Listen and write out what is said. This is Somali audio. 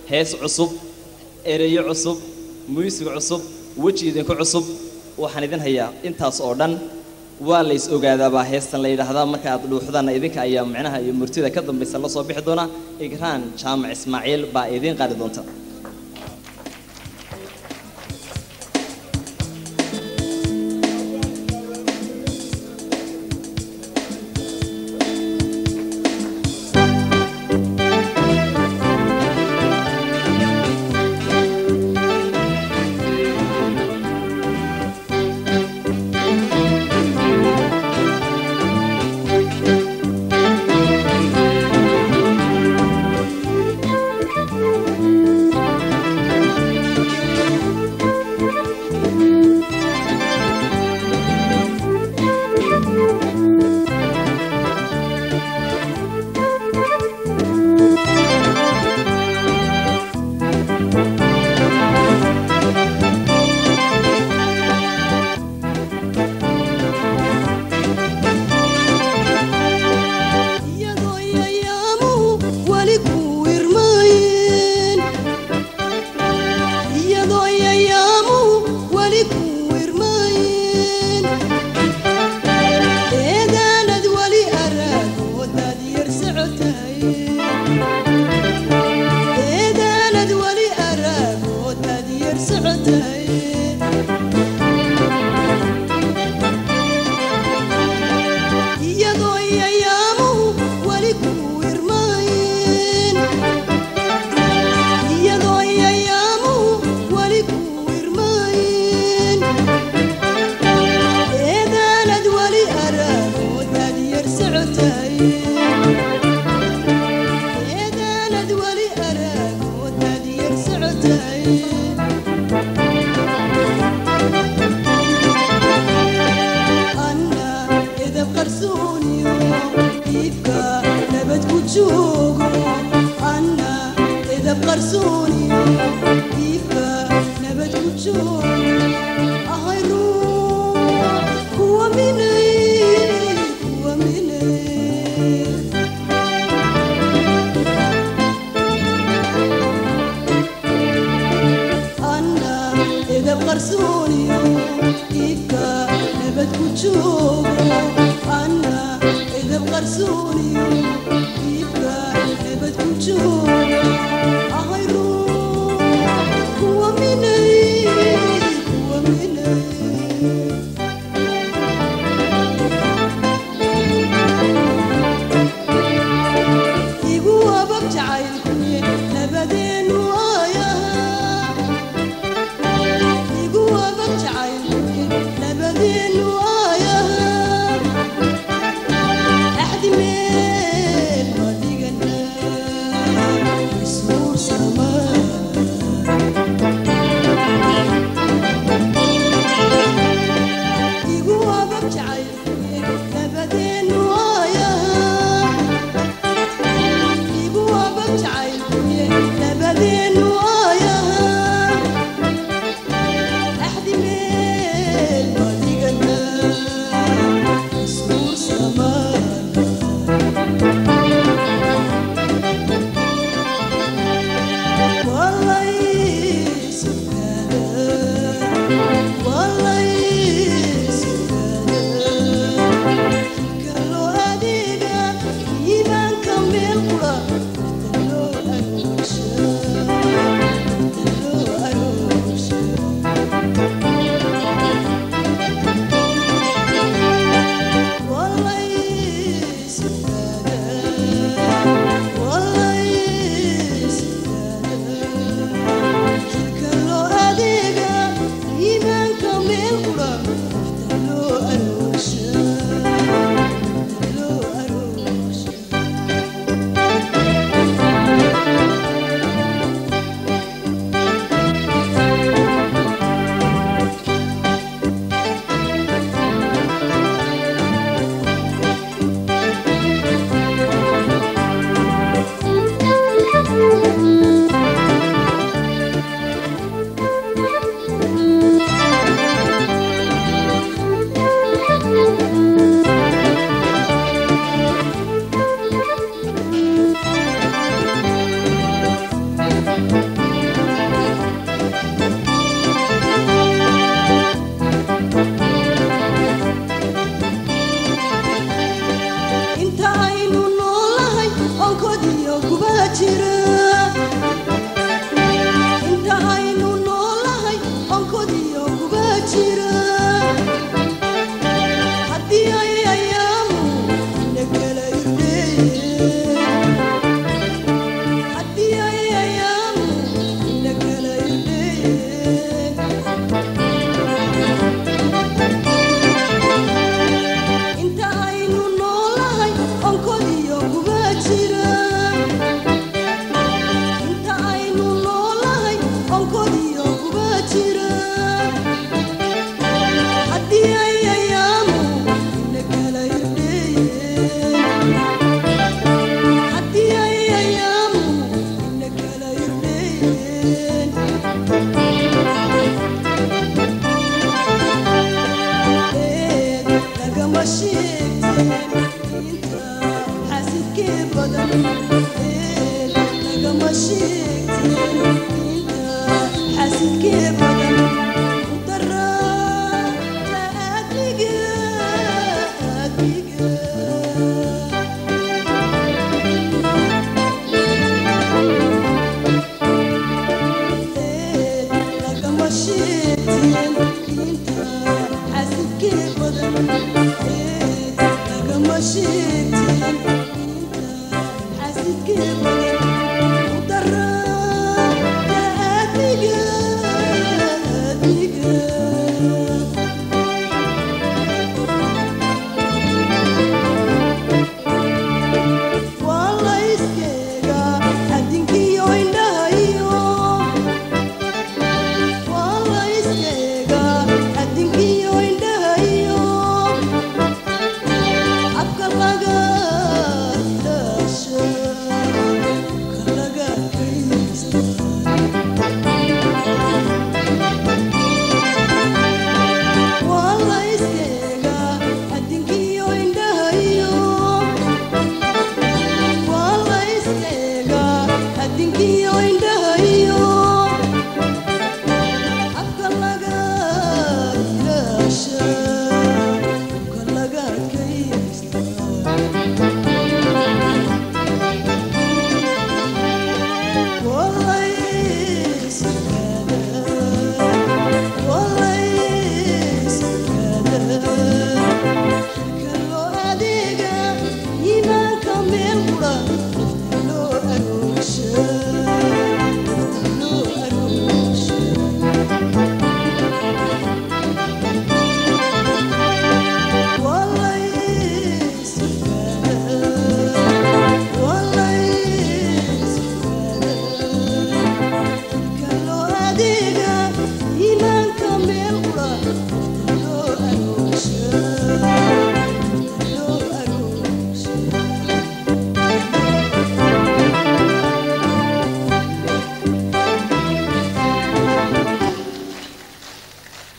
hees cusub ereyo cusub muusig cusub weji idinku cusub waxaan idin hayaa intaas oo dhan waa lays ogaadaabaa heestan la yidhaahdaa marka aad dhuuxdaanna idinka ayaa micnaha iyo murtida ka dambaysa la soo bixi doona igraan jaamac ismaaciil baa idiin qaadi doonta iyadoo yayaamuhu weli ku irmaayeen iyadoo yayaamuhu weli ku irmaayeen eedaanad weli araagoodad yar socotahay eedaanad weli araagoodad yar socotahay iyadoo yayaamuhu weli ku irmaayeen iyadoo yayaamuhu weli ku irmaayeen eedaanad weli araagoodad yar socotahay eedaanad weli araagoodad yar socotahay anna edab qarsooniyo iibka nabad ku joogo anna edab qarsooniyo iibka nabad ku joogo ahay ruux kuwa minay kuwa minay anna edab qarsooniyo iibka nabad ku joogo anna edab qarsooniyo iibka nabad ku joogo ahay ruux kuwa minay kuwa minay igu abab jacaylkuye nabadeenu aayaha igu abab jacaylkuye nabadeenu aayaha axdi mee xasidkee badan